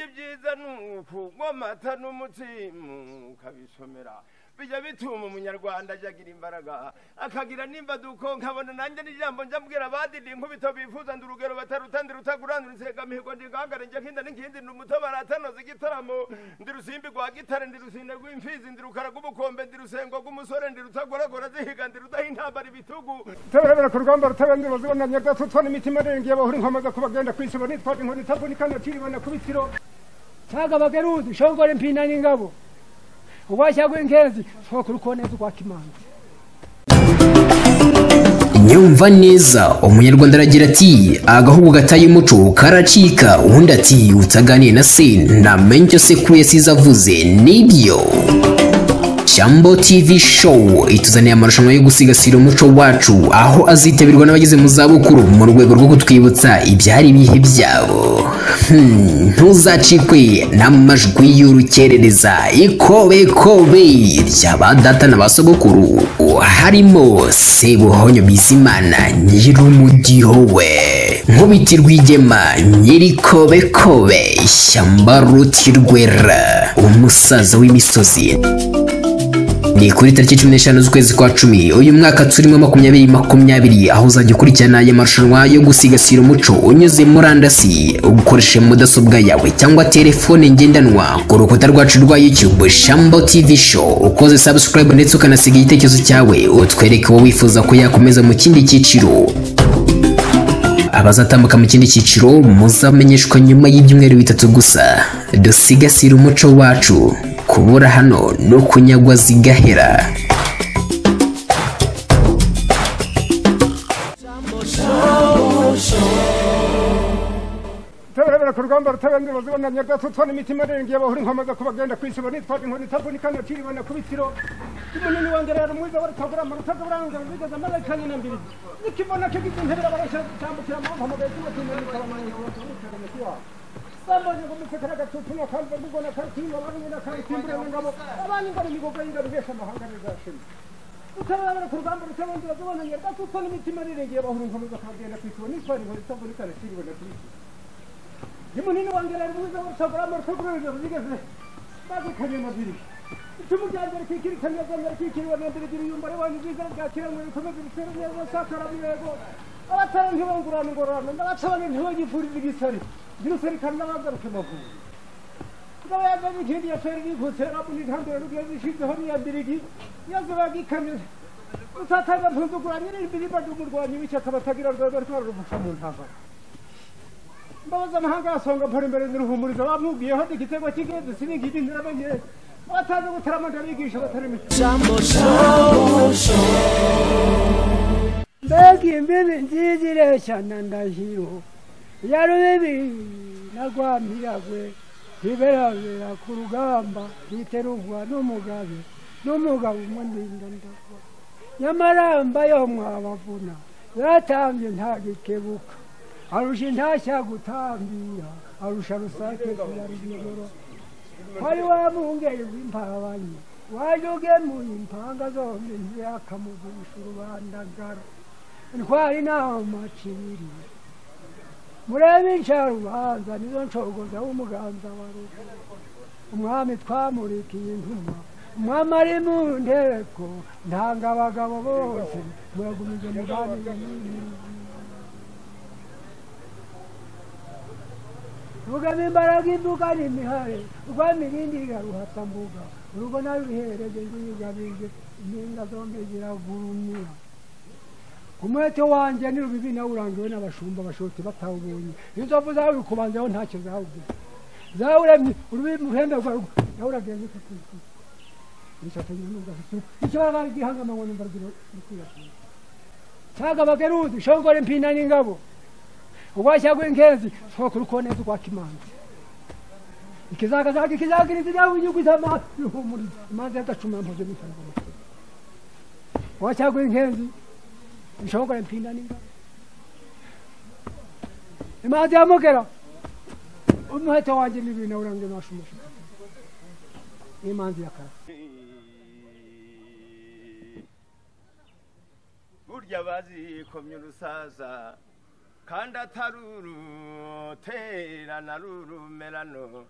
icyiza ni uku ngo amata n'umutsima ukabisomera bijya bituma umunyarwanda agira imbaraga akagira nimba duko nkabona nanjye n'ijambo njya mbwira abandi ni nkubito bifuza ndi urugero batarutandira utagurandura insengamihigo ndi ngangare njya nkinda n'inkindi ndi umutobaratanoza igitaramo ndi rusimbi rwa gitare ndi rusine rw'imfizi ndi rukara rw'ubukombe ndi rusengo rw'umusore ndi rutagoragora zihiga ndi rudaha intambara ibitugu turebera ku rugamba rutabanza bazibonanye gatutwana imitima irengeye bahura inkomaza kubagenda kwisiba nitwaje inkoni itavunika ntakiribana ku bitiro taga bageruzi shongore mpina n'ingabo ubashya rw'inkenzi sokuru koneza kwa kimanzi nyumva neza umunyarwanda aragira ati agahugu gataye umuco karacika undi ati utaganiye na se ntamenya icyo sekuru yasize avuze nibyo Shambo TV Show ituzaniye amarushanwa yo gusigasira umuco wacu aho azitabirwa n'abageze mu zabukuru mu rwego rwo kutwibutsa ibyari ibihe byabo Hmm, ntuzacikwe n'amajwi y'urukerereza ikobekobe ry'aba data na ba sogokuru harimo sebuhonyo bizimana nyirumudiho we nkubiti rwigema nyirikobekobe ishyamba rutirwera umusaza w'imisozi ni kuri tariki cumi n'eshanu z'ukwezi kwa cumi uyu mwaka turimo makumyabiri makumyabiri aho uzajya ukurikirana aya marushanwa yo gusigasira umuco unyuze murandasi ukoresheje mudasobwa yawe cyangwa telefone ngendanwa ku rukuta rwacu rwa youtube shambo tv show ukoze subscribe ndetse ukanasiga igitekerezo cyawe utwereke uwo wifuza ko yakomeza mu kindi cyiciro abazatambuka mu kindi cyiciro muzamenyeshwa nyuma y'ibyumweru bitatu gusa dusigasire umuco wacu kubura hano no kunyagwa zigahera turebera ku rugamba rutabanza bazibonanye gatutwana imitima irengeye bahura inkomaza kubagenda kwisiba nitwaje inkoni itavunika ntakiribana ku bitiro umunini wanjye rero mwiza wari kagurama rutaguranza bigeze amaze kane na mbiri nikibona ko igiti ntebe barashya gutambukira mu mvugo mugahita umutima n'ikarama yose mukarama kiwabo bambonye ngo musekera gatutuma kanze mugona karitimba barumuna karitimbura n'ingabo abandi ngo imigogo y'ingabo ibesha amahanga bizashima utababara ku rugamba rutabanza bazibonanye gatutwana imitima irengeye bahura inkomaza kubagenda kwisiba nitwaje inkoni itavunika ntakiribana ku bitiro munini wanjye rero mwiza w'urusagurama rutagururira ruzigeze bagukanye amabiri icumu rya mbere kwikirikanya rya mbere kwikiriwe na mbere gira uyumbare wanyu bwiza bwakiranywe bikomeze bisere neza sakara birego abatara ntibangurane ingororano n'abatabane ntibagifurire igisari gira userikane n'abagaruke mavubi ngabo yazanye ikindi ya feri rikutse rabu n'intambiro n'ubwiyo zishizeho n'iya mbirigi yazo bagikamira mutatanga ntuzuguranye n'imbiriba ry'umurwanyi w'ishyaka batagira rwego ariko barurufasha mu ntambara mbabaza amahanga yasonga mpora imbere n'iruhumurizo bamubwiyeho igitego cy'ingenzi siningiri ntirabenye batazi gutaramanja bigisha batari mbega imbibi nziza ireshya na ndahiro ya rubibi na rwamiragwe iberabera ku rugamba rwiterugwa n'umugabe n'umugabo umwe ndinda ndagwa nyamaramba yo mwabavuna yatambye ntagikebuka arusha intashya gutambira arusha rusake kuyarigoro hari wa mungeri w'impabanyi waje ugemuye impanga zombi ntiyakamugusha urubandagara ntwari naho maciri murebe incarubanza nizo nshogoza w'umuganza wa rugo umwami twamurikiye intumwa umwami ari mu nteko ntanga abagabo bose muragumije muganire n'ibintu rugamo imbaraga imbuga n'imihare rwa mirindi iraruhatambuga urugo naruhereze rwiyugabije impinga zombi ziragurumira umwete wanjye ni rubibi nawe urangiwe n'abashumba abashoti batawubonye inzovu zawe kubanzaho ntacyo zawubwiye zawuremye urubibi muhembe rwa rwo nawe uragenze kutuzi nishatanye n'ubwasuku ikibaraga gihangamanywa n'imvura zirikwirakira caga bageruzi shongore mpina n'ingabo ubwashya bw'inkenzi sokuru koneza kwa kimanzi ikizagazaga ikizagiriza nawe inyuguza amahumuri imanza yagacumura mpozo n'ifaranga amakuru ubwashya bw'inkenzi ishongore mpinda n'inga imanza yamugera umuheto wanjye n'ibintu awurange nashumushika n'imanzi yakara burya bazikomye urusaza kandi atarurutera na rurumerano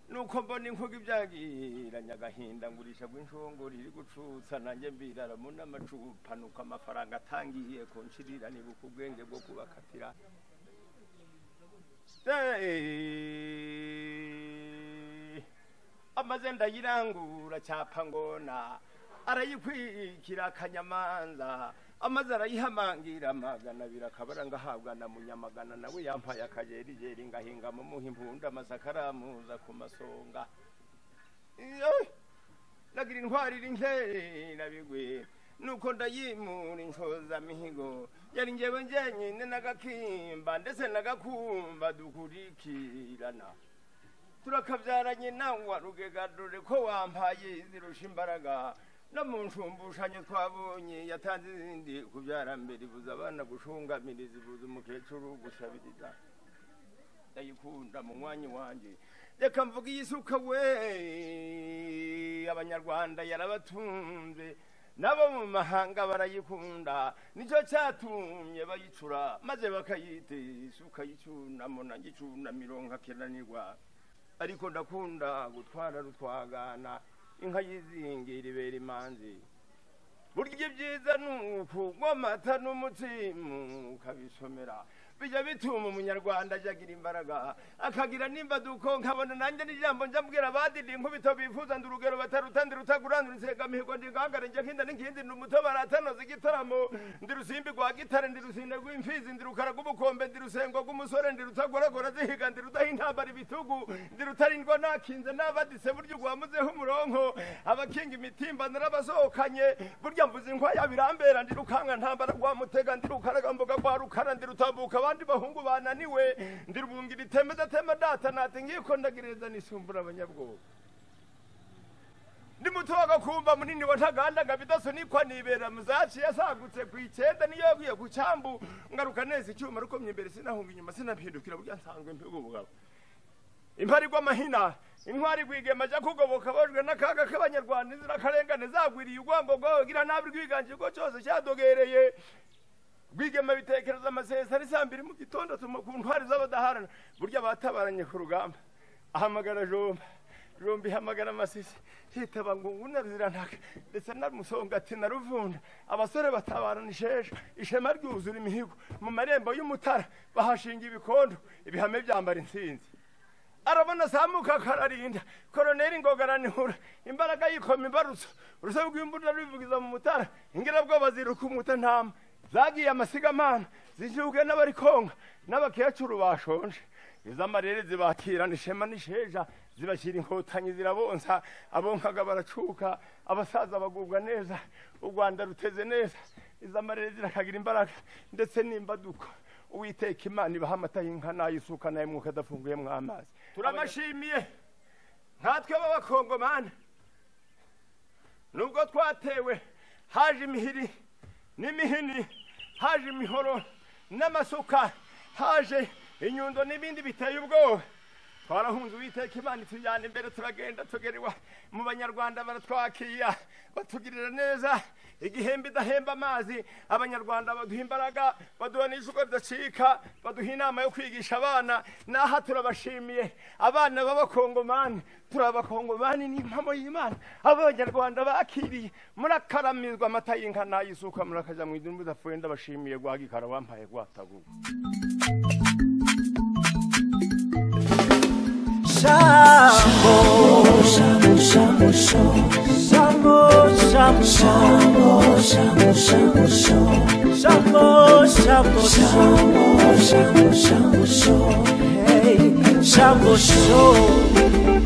nuko mbona inkuga ibyagiranye agahinda ngurisha rw'inshongori iri gucutsa nanjye mbiraramo n'amacupanuka amafaranga atangiye kunshirira nibuka ubwenge bwo kubakatira Eh, amaze ndayirangura cyapa ngona arayikwikira akanyamanza amaze arayihamangira magana abiri akabara ngahabwa na munyamagana nawe yampaye akajerigeri ngahinga mu muha impunda amasaka aramuza ku masonga Iyo! nagira intwari iri nkera bigwe nuko ndayimura inshoza mihigo yari njyewe njyenyine n'agakimba ndetse n'agakumba dukurikirana turakabyaranye nawe wa rugega dore ko wampaye zirusha imbaraga no mu nshumbushanyo twabonye yatanze izindi kubyara mbere ibuza abana gushungamiriza ibuza umukecuru gusabiriza ndayikunda mu mwanya wanjye reka mvuga iyi suka we abanyarwanda yarabatunze nabo mu mahanga barayikunda nicyo cyatumye bayicura maze bakayita isuka y'icyunamo nanjye icyunamiro nkakenanirwa ariko ndakunda gutwara rutwagana inka yizingira ibera imanzi burya ibyiza ni ukunywa amata n'umutsima ukabisomera bijya bituma umunyarwanda ajagira imbaraga akagira nimba duko nkabona nanjye n'ijambo njya mbwira abadidi nkubito bifuza ndi urugero bataruta ndi rutagurandura isega mihigo ndi gahangare njya nkinda n'inkindi ndi umutobe aratanoza igitaramo ndi rusimbi rwa gitare ndi rusinde rw'imfizi ndi rukara rw'ubukombe ndi rusengo rw'umusore ndi rutagoragora zihiga ndi rudaha intambara ibitugu ndi rutarindwa nakinze n'abadise burya ugwamuzeho umuronko abakinga imitimba narabasohokanye burya mvuze inkwaya birambera ndi rukanga ntambara rwa mutega ndi rukaragamboga rwa rukara ndi rutambuka abandi bahungu bananiwe ndi rubungira iteme datema data nati ngiko ndagereza nisumbura abanyabwoba ndi muto w'agakumba munini wa ntagandaga bidasunikwa nibera muzaci yasagutse ku icyenda niyo yaguye ku cyambu ngaruka neza icyuma rukomye imbere sinahunga inyuma sinampindukira burya nsanzwe mpiga ubugabo impari rw'amahina intwari rwigema ajya kugoboka abajwe n'akaga k'abanyarwanda inzirakarengane zagwiriye ugwambo rwagira nabi rwiganjirwa cyose cyadogereye rwigema bitekereza amasezerano isa mbiri mu gitondo atuma ku ntwari z'abadaharana burya batabaranye ku rugamba ahamagara jomba jomba ihamagara amasisi hitaba ngungu na ruziranaka ndetse na musongati na ruvunda abasore batabarana isheja ishema ryuzura imihigo mu marembo y'umutara bahashinga ibikondo ibihame byambara insinzi arabona asamuka akararinda koroneri ngo garanihura imbaraga yikoma imbarutso urusobe rw'imbunda rubivugiza mu mutara ingirabwoba ziruka umutantama zagiye amasigamana zijuge n'abarikonka n'abakecuru bashonje iz'amarere zibakirana ishema n'isheja zibashyira inkotanyi zirabonsa abonkaga baracuka abasaza bagubwa neza u rwanda ruteze neza iz'amarere zirakagira imbaraga ndetse n'imbaduko uwiteka imana ibaha amata y'inka n'ay'isuka n'ay'umwuka adafunguyemo amazi turamashimiye nkatwe b'abakongomani nubwo twatewe haje imihiri n'imihini haje imihoro n'amasuka haje inyundo n'ibindi biteye ubwoba twarahunze uwiteka imana itujyana imbere turagenda tugerewa mu banyarwanda baratwakira batugirira neza igihembe idahemba amazi abanyarwanda baduha imbaraga baduha n'ijwi ridacika baduha inama yo kwigisha abana n'aha turabashimiye abana b'abakongomani turabakongomani ni impamo y'imana abanyarwanda bakiriye murakaramizwa amata y'inka n'ay'isuka murakajya mu idini mudapfuye ndabashimiye rwagikara wampaye rwataguwe Shambo show.